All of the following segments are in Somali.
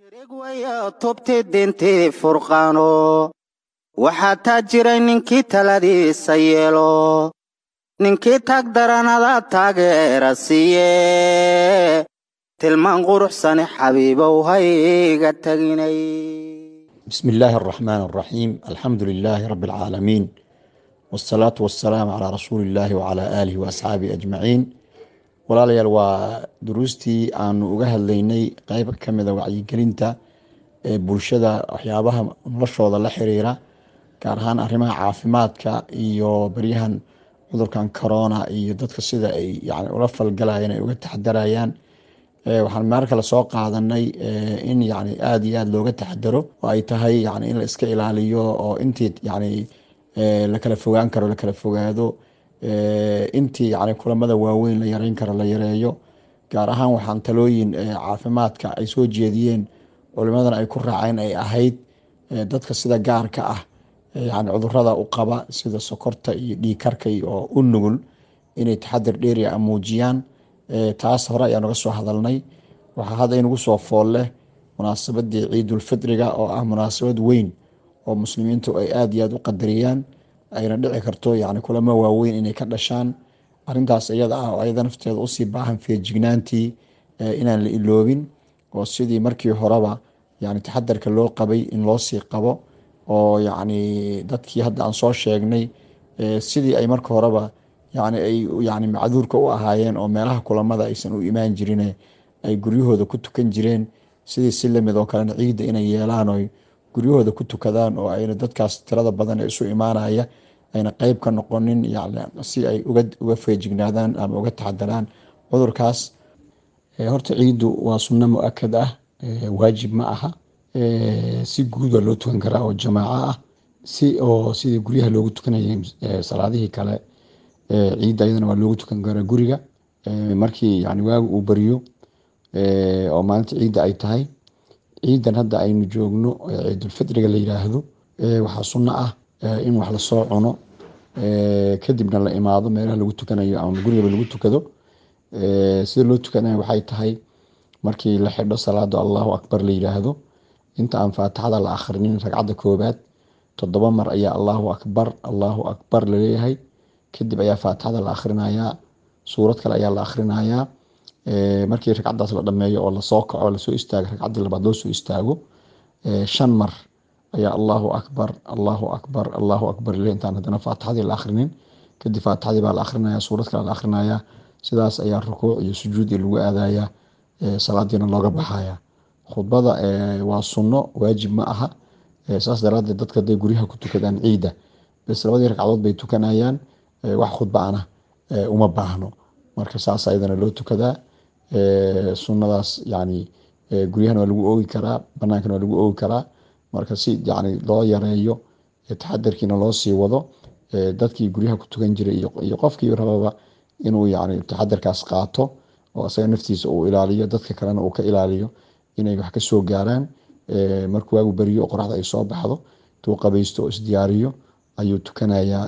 tubti dintii furqaano waxaa taa jiray ninkii taladiisa yeelo ninkii taag daranada taageera siiye tilmaan quruxsane xabiibow hayga taginay بسم الله الرحمن الرحيم الحمد لله رب العالمين والصلاة والسلام على رسول الله وعلى آله وأصحابه أجمعين walaalayaal waa duruustii aanu uga hadlaynay qeyb ka mida wacyigelinta ee bulshada waxyaabaha noloshooda la xiriira gaar ahaan arrimaha caafimaadka iyo baryahan cudurkan corona iyo dadka sida ay yani ula falgalayeen ay uga taxadarayaan waxaan maar kale soo qaadanay in yani aada iyo aada looga taxadaro oo ay tahay yani in la iska ilaaliyo oo intii yani la kala fogaan karo la kala fogaado intii yani kulamada waaweyn la yareyn karo la yareeyo gaar ahaan waxaan talooyin caafimaadka ay soo jeediyeen culimadan ay ku raaceen ay ahayd dadka sida gaarka ah yani cudurada u qaba sida sokorta iyo dhiikarka oo u nugul inay taxadir dheeria muujiyaan taas hore ayaan uga soo hadalnay waxaa hadda inagu soo fool leh munaasabadii ciidulfitriga oo ah munaasabad weyn oo muslimiintu ay aada iyo aada u qadariyaan ayna dhici karto yani kulamo waaweyn inay ka dhashaan arintaas iyada ah oo ayada nafteeda usii baahan feejignaantii inaan la iloobin oo sidii markii horeba yani taxadarka loo qabay in loosii qabo oo yani dadkii hadda aan soo sheegnay sidii ay marka horeba yani ay yani macduurka u ahaayeen oo meelaha kulamada aysan u imaan jirin ay guryahooda ku tukan jireen sidii si lamid oo kalena ciidda inay yeelaan oo guryahooda ku tukadaan oo ayna dadkaas tirada badan ee isu imaanaya ayna qeyb ka noqonin si ay uga feejignaadaan ama uga taxadaraan cudurkaas horta ciiddu waa sunno mu-akad ah waajib ma aha si guud waa loo tukan karaa oo jamaaco ah si oo sidii guryaha loogu tukanayay salaadihii kale ciidda ayadana waa loogu tukan karaa guriga markii yani waagu uu bariyo oo maalinta ciidda ay tahay ciidan hadda aynu joogno ciidulfitriga la yiraahdo waxaa sunno ah in wax lasoo cuno kadibna la imaado meelaha lagu tukanayo ama gurigaba lagu tukado sida loo tukanayo waxay tahay markii la xidho salaada allahu akbar la yiraahdo inta aan faatixada la akhrinin ragcadda koobaad toddoba mar ayaa allahu akbar allahu akbar laleeyahay kadib ayaa faatixada la akhrinayaa suurad kale ayaa la akhrinayaa markii ragcadaas la dhameeyo oo lasoo kaco lasoo istaago ragcaddii labaad loo soo istaago shan mar ayaa allahu akbar allahu akbar allahu akbar le intaan haddana faatixadii la akhrinin kadib faatixadii baa la akrinaya suurad kale la akrinaya sidaas ayaa rukuuc iyo sujuudi lagu aadaya salaadiina looga baxaya khudbada waa sunno waajib ma aha saas daraadeed dadka haday guryaha ku tukadaan ciidda bes labadii ragcadood bay tukanayaan wax khudba ana uma baahno marka saas ayadana loo tukadaa sunadaas yani guryahana waa lagu oogi karaa banaankana waa lagu oogi karaa marka si yani loo yareeyo taxadarkiina loo sii wado dadkii guryaha ku tukan jiray iyo qofkii rababa inuu yani taxadarkaas qaato oo isaga naftiisa uu ilaaliyo dadka kalena uu ka ilaaliyo inay wax kasoo gaaraan markuu waagu beriyo qoraxda ay soo baxdo intuu qabaysto oo isdiyaariyo ayuu tukanayaa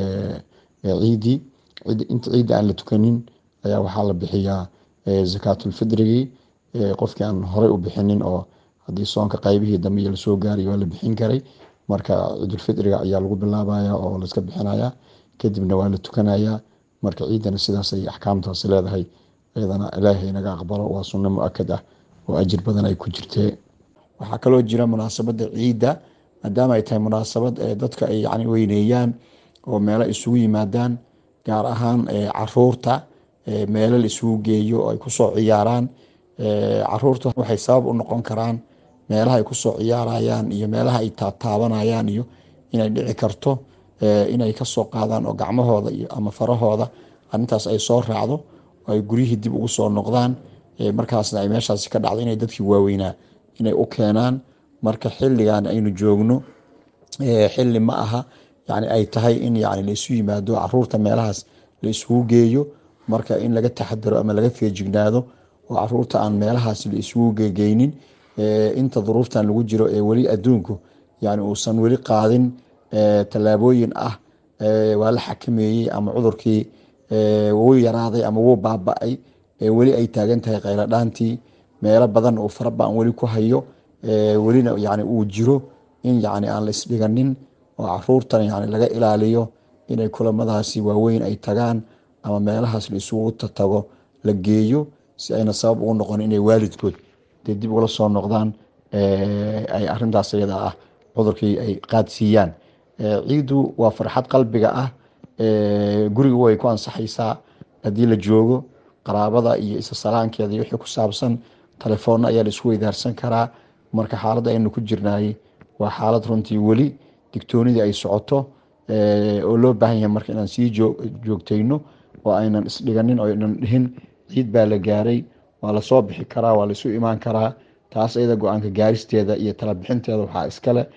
ciidii inta ciidda aan la tukanin ayaa waxaa la bixiyaa zakaatulfidrigii qofkii aan horey u bixinin oo haddii soonka qaybihii dambe iyo lasoo gaaray waa la bixin karay marka ciidulfidriga ayaa lagu bilaabaya oo laska bixinaya kadibna waa la tukanaya marka ciidana sidaasay axkaamtaas leedahay iyadana ilaahay naga aqbalo waa sunno mu-akad ah oo ajir badan ay ku jirtee waxaa kaloo jira munaasabada ciidda maadaama ay tahay munaasabad dadka ay yani weyneeyaan oo meelo isugu yimaadaan gaar ahaan caruurta meelo la isugu geeyo oo ay kusoo ciyaaraan caruurta waxay sabab u noqon karaan meelaha ay kusoo ciyaarayaan iyo meelaha ay taataabanayaan iyo inay dhici karto inay kasoo qaadaan oo gacmahooda ama farahooda arintaas ay soo raacdo oo ay guryihii dib ugu soo noqdaan markaasna ay meeshaasi ka dhacdo inay dadkii waaweynaa inay u keenaan marka xiligan aynu joogno xili ma aha yani ay tahay in yani laisu yimaado caruurta meelahaas la isugu geeyo marka in laga taxadaro ama laga feejignaado oo caruurta aan meelahaas la isugu gegeynin inta duruuftan lagu jiro ee weli adduunku yani uusan weli qaadin tallaabooyin ah waa la xakameeyey ama cudurkii wuu yaraaday ama wuu baaba-ay weli ay taagan tahay kheyladhaantii meelo badan uu faraba-an weli ku hayo welina yani uu jiro in yani aan la isdhiganin oo caruurtan yani laga ilaaliyo inay kulamadaasi waaweyn ay tagaan ama meelahaas la isugu tago la geeyo si ayna sabab ugu noqon inay waalidkood dee dib ugala soo noqdaan ay arintaas iyada ah cudurkii ay qaadsiiyaan ciidu waa farxad qalbiga ah guriga way ku ansaxaysaa haddii la joogo qaraabada iyo isasalaankeeda iyo wixii ku saabsan telefoonna ayaa la isku weydaarsan karaa marka xaaladda aynu ku jirnaay waa xaalad runtii weli digtoonidii ay socoto oo loo baahan yahay marka inaan sii joogtayno oo aynan isdhiganin oo aynan dhihin ciid baa la gaaray waa lasoo bixi karaa waa laisu imaan karaa taas iyada go-aanka gaaristeeda iyo talabixinteeda waxaa iskale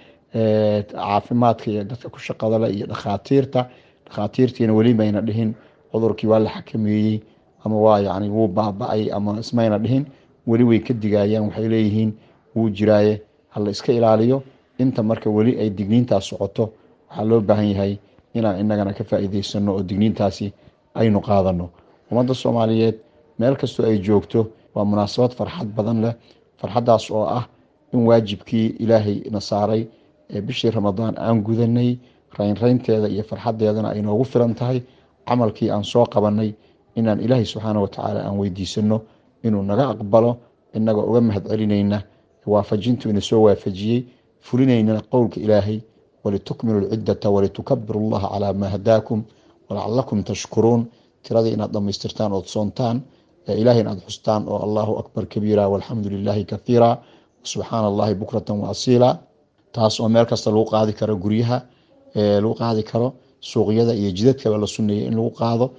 caafimaadka iyo dadka ku shaqadale iyo dhakhaatiirta dhakhaatiirtiina weli mayna dhihin cudurkii waa la xakameeyey ama waa yani wuu baaba-ay ama ismayna dhihin weli way ka digayaan waxay leeyihiin wuu jiraaye hala iska ilaaliyo inta marka weli ay digniintaas socoto waxaa loo baahan yahay inaan inagana ka faa'iideysano oo digniintaasi aynu qaadano ummadda soomaaliyeed meel kastoo ay joogto waa munaasabad farxad badan leh farxaddaas oo ah in waajibkii ilaahay na saaray ee bishii ramadaan aan gudanay raynraynteeda iyo farxaddeedana ay noogu filan tahay camalkii aan soo qabanay inaan ilaahay subxaana watacaala aan weydiisano inuu naga aqbalo inagoo uga mahad celinayna waafajintu ina soo waafajiyey fulinaynana qowlka ilaahay walitukmilu lciddata walitukabiru llaha calaa maa hadaakum walacalakum tashkuruun tiradii inaad dhammaystirtaan ood soontaan ilahay inaad xustaan oo allahu akbar kabiira walxamdu lilaahi kathiira subxaana allahi bukratan wa asiila taas oo meel kasta lagu qaadi karo guryaha lagu qaadi karo suuqyada iyo jidadkaba la suneeyey in lagu qaado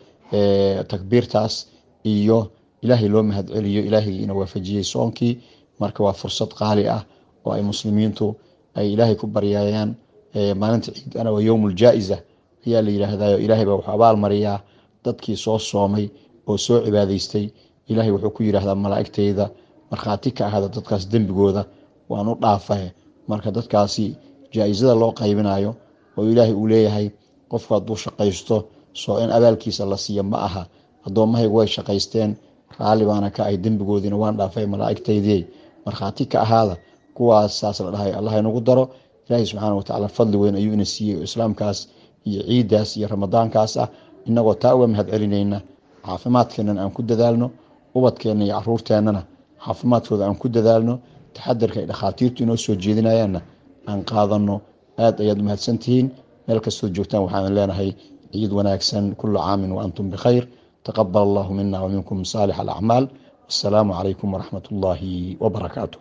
takbiirtaas iyo ilaahay loo mahad celiyo ilaahaygiina waafajiyey soonkii marka waa fursad qaali ah oo ay muslimiintu ay ilaahay ku baryayaan maalinta ciid ana waa yowm ljaa-isa ayaa la yidhaahdayo ilaahay baa wuxuu abaal mariyaa dadkii soo soomay oo soo cibaadaystay ilaahay wuxuu ku yidhaahdaa malaa'igteyda markhaati ka ahada dadkaas dembigooda waan u dhaafahe marka dadkaasi jaa-isada loo qaybinayo oo ilaahay uu leeyahay qofku hadduu shaqaysto soo in abaalkiisa la siiyo ma aha addoommahaygu way shaqaysteen raalli baana ka ay dembigoodiina waan dhaafay malaa'igtaydii markhaati ka ahaada kuwaas saas la dhahay allah inagu daro ilaahay subxaana watacaala fadli weyn ayuu ina siiyey oo islaamkaas iyo ciiddaas iyo ramadaankaas ah inagoo taa uga mahad celinayna caafimaadkeenana aan ku dadaalno ubadkeenna iyo caruurteennana caafimaadkooda aan ku dadaalno taxadarka ay dhakhaatiirtu inoo soo jeedinayaanna aan qaadano aad ayaad umahadsantihiin meel kastoo joogtaan waxaan leenahay ciid wanaagsan kulu caamin wa antum bikhayr taqabal allahu mina waminkum saalix alacmaal wasalaamu calaykum waraxmat ullaahi wabarakaatu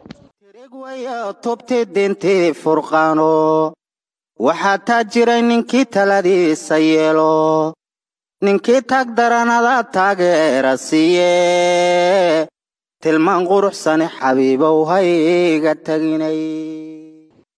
waya tubti dintii furqaano waxaa taa jiray ninkii taladiisa yeelo ninkii tag daranada taageera siiye tilmaan quruxsane xabiibow hayga taginay